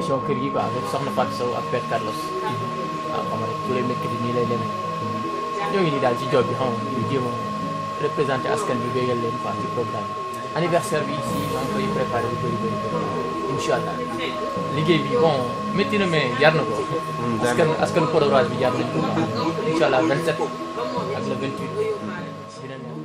émission kër gi quoi avec Soxna Fatou Sow ak Père Carlos waaw xam nga rek tous les mercredis nii lay demee ñoo ngi nii daal ci job bi xam nga ñu jéem a représenté askan bi béyal leen quoi ci programme bi anniversaire bi ici maa ngi koy préparé bu bëri bëri bëri incha allah liggéey bi bon métti na mais jar na ko askan askan Podor bi jar nañ ko quoi incha allah 27 ak le 28 dina neex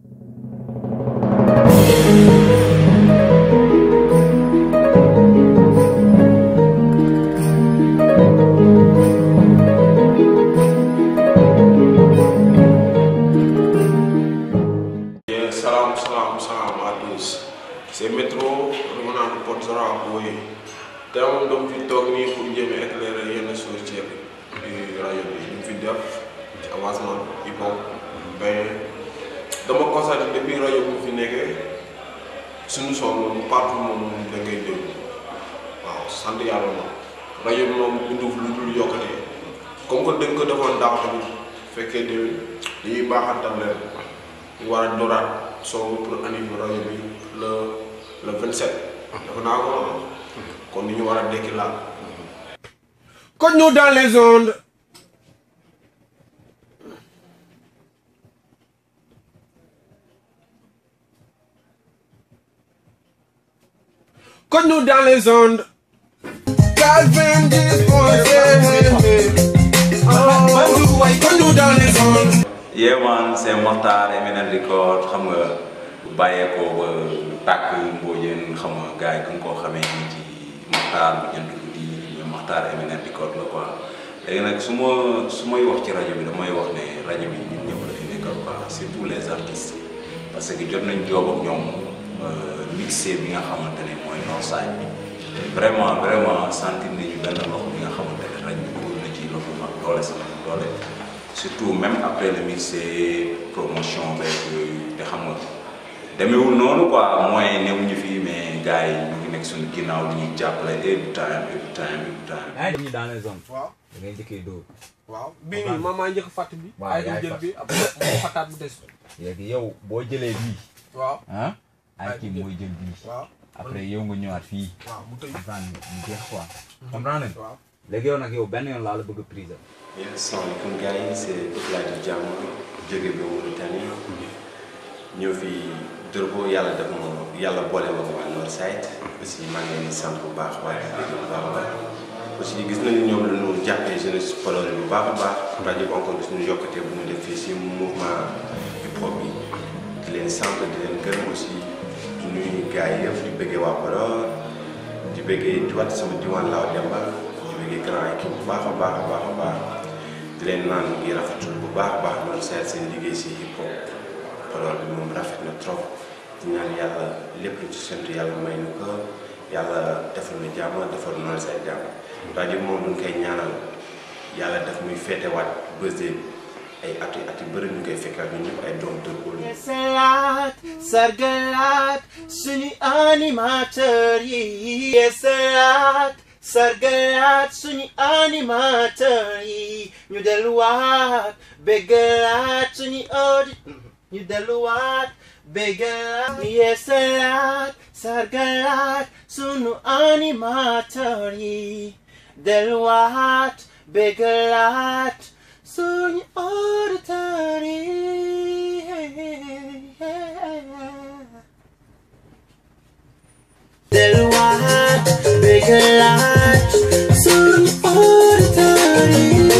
Yeah, salam salam salam à tous c'est métro revenant de Porte Zora Boye te moom dama fi toog nii pour jéem a éclairer yenn choses ci di rajo bi ñu fi def ci avancement hip hop mais dama constaté depuis rajo bu fi nekkee suñu son moom partout moom da ngay déglu waaw sant yàlla moom rajo bi moom binduf lu dul yokkate comme que dañ ko defoon daaw tamit fekkee déwén dañuy baaxantal leen ñu war a dooraat soo pour animer rajo bi le le 27. dafa naa ko kon ni ñu war a dekki laal. Code nous dans les ondes. Code nous dans les ondes. 90 Code nous dans les ondes. Yeah man c'est Mokhtar Eminent Record xam nga bàyyeekoo ba tàkk Mbodiène xam nga gars yi gën koo xamee nii ci Mokhtar bu jënd guddi mais Mokhtar Eminent Record la quoi léegi nag su ma su may wax ci rajo bi damay wax ne rajo bi ñun ñëpp la fi nekkal quoi c'est tous les artistes parce que jot nañ joob ak ñoom mixé bi nga xamante ne mooy Northside bi vraiment vraiment sentir nañu benn loxo bi nga xamante ne rajo bi dugal na ci loxo mag doole sama doole surtout même après le mixé promotion beeg yooyu te xam nga demeewul noonu quoi mooy newuñu fii mais gars yi ñu ngi nekk suñu ginnaaw di ñuy jàppale every time every time every time. yaa ngi dans les zones. waaw da ngay njëkkee dóor. waaw bii nii man maa njëkk fàtt bi. Waaw, ay yaay jël fàtt. bi après moo fàttaat bu des. léegi yow boo jëlee bii. waaw ah. ay Ay, kii jël. mooy jël bii. waaw après yow nga ñëwaat fii. waaw mu tëj. comprendre nga mu jeex quoi. comprendre nga. waaw léegi yow nag yow benn yoon laa la bëgg a prise. asalaamaaleykum gars yi c'est Abdoulaye Diam jóge ba Mauritanie ñëw fi Dóorbo yàlla def ma yàlla boole ma ko waa Northside aussi maa ngi leen di sant bu baax waaye di déglu bu baax a baax aussi gis nañu ñoom la ñu jàppee jeunesse Podor bu baax a baax rajo bi encore gis nañu yokkute bu ñu def fii si mouvement hip hop bi di leen sant di leen gërëm aussi di nuyu gars yi yëpp di bëggee waa Podor di bëggee di wat sama diwaan laaw Demba di bëggee grand équipe bu baax a baax a baax a baax di leen naan ngi rafetul bu baax a baax loolu seet seen liggéey si hip hop Podor bi moom rafet na trop di ñaan yàlla lépp lu ci séntu yàlla may nu ko yàlla defal na jàmm defal noonu say jàmm rajo bi moom duñ koy ñaanal yàlla def muy féetewaat bësee ay at yu at yu bëri ñu koy fekkaat ñun ñëpp ay doom Dóorbo lañu. Yeesalaat sargalaat suñu animateur yi yeesalaat sargalaat suñu animateur yi ñu delluwaat béggalaat suñu audi ñu delluwaat béggalaat yeesalaat sargalaat suñu animateur yi delluwaat béggalaat suñu auditeur yi delluwaat béggalaat suñu auditeur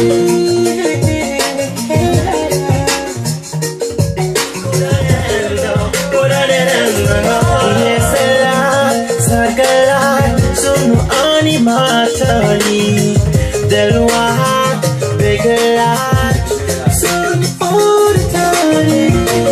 yi yeesalaat sargalaat suñu animateur yi delluwaat béggalaat suñu auditeur yi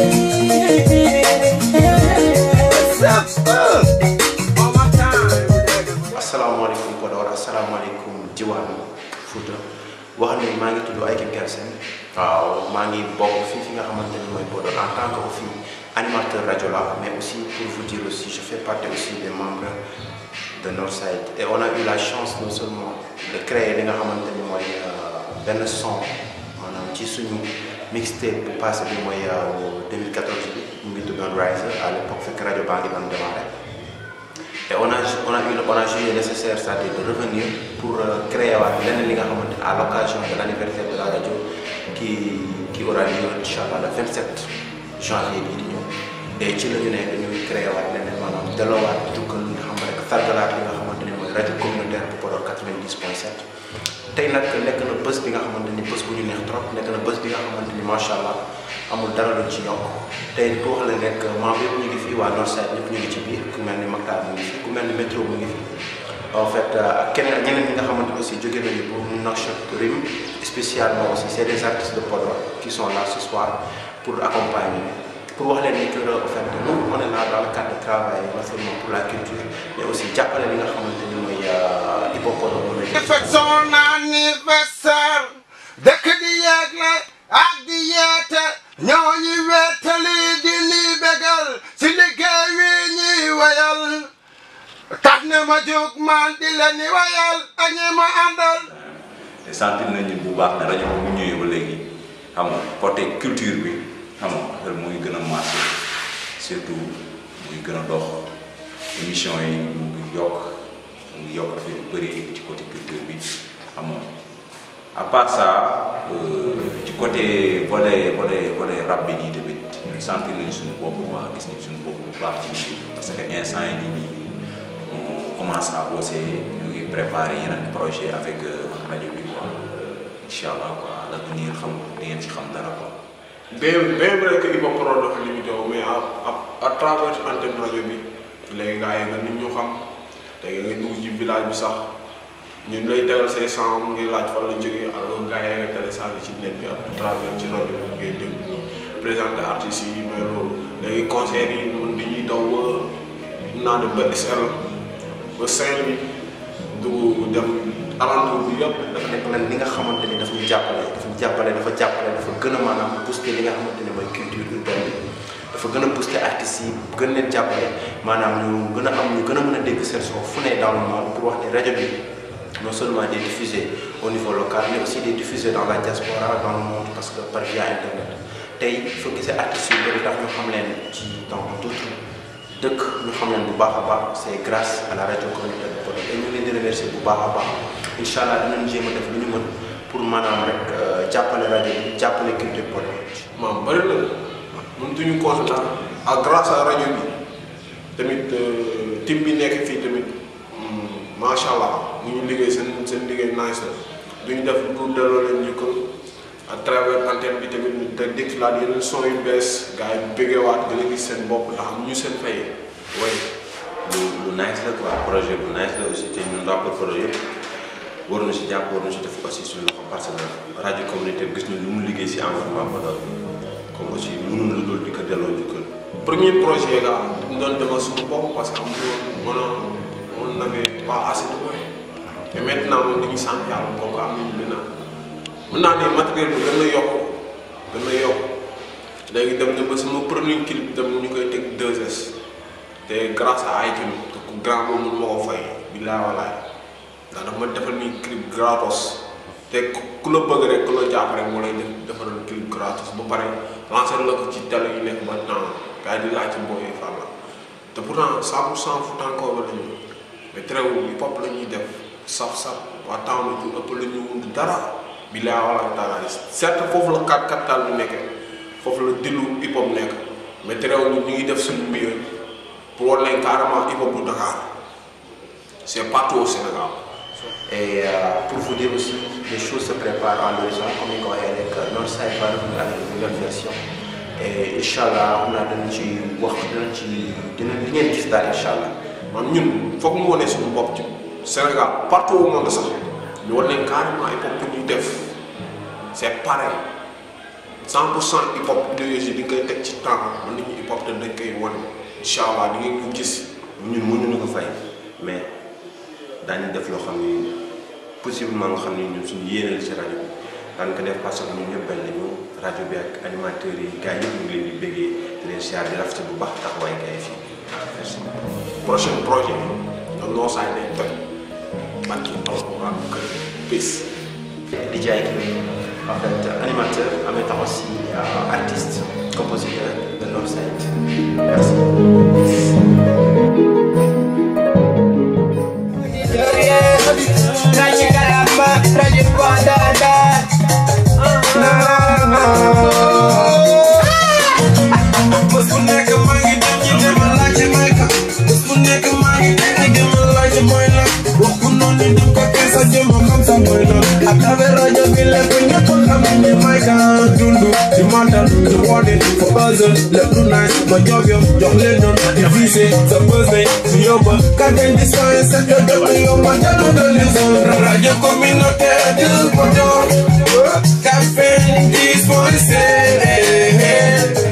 asalaamaaleykum Podor asalaamaaleykum Diwaan Fouta wax ne maa ngi tudd Aïké Galsen waaw maa ngi bokk fii fi nga xamante ni mooy Podor en tant que aussi animateur rajo la mais aussi pour vous dire aussi je fais partie aussi des membres de Northside et on a eu la chance non seulement de créer li nga xamante ni mooy euh, benn son maanaam ci suñu mixtape bu passé bi mooy euh, 2014 bi mu ngi tuddoon Rise à l'époque fekk rajo baa ngi doon démarré et on a on a eu on a jugé nécessaire c'est-à-dire de revenir pour euh, créer waat leneen li nga xamante à l'occasion de l'anniversaire de la radio qui qui aura lieu inchallah le 27 janvier bii di ñëw et ci la ñu ne dañuy créer waat leneen maanaam delloowaat jukkal li nga xam rek sargalaat li nga xamante ni mooy rajo communautaire bu Podor 90.7 tey nag nekk na bés bi nga xamante ni bés bu ñu neex trop nekk na bés bi nga xamante ni macha allah amul dara luñ ci yokk tey bu wax la rek membre yëpp ñu ngi fi waa Northside ñëpp ñu ngi ci biir ku mel ni Mactar mu ngi fi ku mel ni métro mu ngi fi en fait ak keneen ñeneen ñi nga xamante aussi jóge nañu pour Nouakchott Rim spécialement aussi c'est des artistes de Podor qui sont là ce soir pour accompagner pour wax leen ni que en fait nous on est là dans le cadre de travail non seulement pour la culture mais aussi jàppale li nga xamante ni mooy hip hop Podor moom la fekk son anniversaire dëkk di yeegle ak di yeete ñoo ñi wettali di ni bégal si liggéey wi ñuy wayal tax na ma jóg man di la ni wayal ak ñi ma àndal te sentir nañu bu baax ne rajo bi bu ñëwee ba léegi xam nga côté culture bi xam nga affaire mu ngi gën a marché surtout mu ngi gën a dox émission yi mu ngi yokk mu ngi yokk affaire yu bëri ci côté culture bi xam nga à part ça euh, ci côté volet volet volet rap bi nii tamit sentir nañu suñu bopp bu baax gis nañu suñu bopp bu baax ci musique bi parce que instant yi nii nii on commence à bosser ñu ngi préparer yeneen projet avec euh, rajo bi quoi incha allah quoi l'avenir xam di ngeen ci xam dara quoi. bien bien vrai que Hip Hop Podor dafa limité wu mais à à à travers antenne rajo bi léegi gars yi nga nit ñu xam léegi nga dugg ci village bi sax ñun lay tegal say son ngay laaj fan la jógee alors gars yi nga téléchargé ci net bi à travers ci rajo bi ngay déglu présenter artistes yi mais loolu léegi concert yi mën dañuy daw ba naa dem ba SL ba Saint-Louis dugg dem alentour bi yëpp. dafa nekk nag li nga xamante ni daf ñu jàppale dafa ñu jàppale dafa jàppale dafa gën a maanaam booster li nga xamante ni mooy culture urbaine bi dafa gën a booster artistes yi gën leen jàppale maanaam ñu gën a am ñu gën a mën a dégg seen son fu ne dans le monde pour wax ni rajo bi non seulement des diffusés au niveau local mais aussi des diffusés dans la diaspora dans le monde parce que par via internet tey soo gisee artistes yu bëri tax ñu xam leen ci dans d'autres dëkk ñu xam leen bu baax a baax c'est grâce à la radio communautaire de Podor et ñu leen di remercier bu baax a baax incha allah dinañ jéem a def lu ñu mën pour maanaam rek jàppale rajo bi jàppale culture Podor. maam bëri na ñun duñu constater ak grâce à rajo bi tamit team bi nekk fii tamit macha allah mu ñu liggéey seen seen liggéey nice la duñu def pour delloo leen njukkal à travers antenne bi tamit ñu teg déclarer yeneen son yu bees gars yi bëggeewaat gën a gis seen bopp ndax am ñu seen fay way lu lu nice la quoi projet bu nice la aussi te ñun rapport projet yëpp war na si jàpp war na si def aussi suñu loxo parce que rajo communautaire gis nañ lu mu liggéey si environnement Podor comme aussi mënul lu dul di ko delloo njukkal. premier projet ga ñu doon demal suñu bopp parce que am na on n'avait pas assez de moyens et maintenant moom dañuy sant yàlla comme que am nañu maintenant mën naa ne matériel bi gën na yokk gën na yokk léegi dem na ba sama premier clip dem ñu koy teg 2S te grâce à ay tamit te ku grand moom mënu ma ko fay billaay walaay ndax dafa ma defal ni clip gratos te ku la bëgg rek ku la jàpp rek moo lay def defaral clip gratos ba pare lancer la ko ci télé yi nekk maintenant gars yi di laaj ci mbooy fan la te pourtant 100 pour cent Foutankoor la ñu mais terewul hip hop la ñuy def saf-saf waa temps la ñu ëpp la ñu wund dara billaay walaay taala certes foofu la kat capital bi nekkee foofu la dillu hip hop nekk mais terewul ñu ngi def suñu mbir pour war leen carrément hip hop bu Dakar c'est partout au Sénégal. Et euh, pour vous dire aussi, les choses se préparent à l'horizon, comme il avec euh, Northside va revenir avec une nouvelle version. Et Inch'Allah, on a donné ci wax dinañ ci dinañ li ngeen gis daal Inch'Allah. man ñun foog mu wane suñu bopp ci Sénégal partout au monde sax ñu war leen carrément hip hop bu ñuy def c'est pareil 100 pour cent hip hop idéologie di nga koy teg ci temps man nit ñi hip hop te dañ koy wane incha allah di ngeen ko gis. ñun mënuñu ko fay mais daañu def loo xam ni possiblement nga xam ni ñun suñu yéene la ci rajo bi daan ko def parce que ñun ñëpp benn lañu rajo bi ak animateurs yi gars yëpp ñu ngi leen di béggee di leen siyaar di rafetlu bu baax taxawaay gars yi fii merci. prochain projet ñoom noo saay nañ toj man ci alxuraan kër peace. DJ Akili, en fait animateur, en même temps aussi euh, artiste, compositeur de Northside. Merci. hustle lépp lu nice ma job yow jox leen ñoom di visé sa birthday su yóbba kàddañ di soye sa kër dëkk yow ma jëlu de lison rajo communautaire de Podor Café 10.7